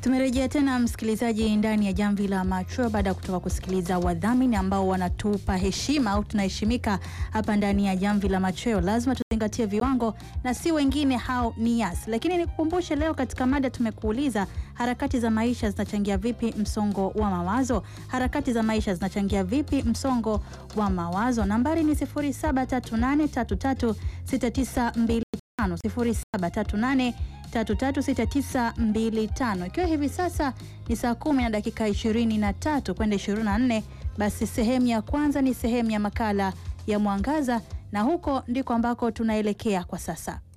Tumerejea tena msikilizaji, ndani ya jamvi la macho baada ya kutoka kusikiliza wadhamini ambao wanatupa heshima au tunaheshimika hapa ndani ya jamvi la machweo. Lazima tuzingatie viwango na si wengine, hao ni Yas. Lakini nikukumbushe, leo katika mada tumekuuliza harakati za maisha zinachangia vipi msongo wa mawazo? Harakati za maisha zinachangia vipi msongo wa mawazo? Nambari ni 0738336925 0738 336925 ikiwa hivi sasa ni saa kumi na dakika 23 kwenda 24. Basi sehemu ya kwanza ni sehemu ya makala ya Mwangaza, na huko ndiko ambako tunaelekea kwa sasa.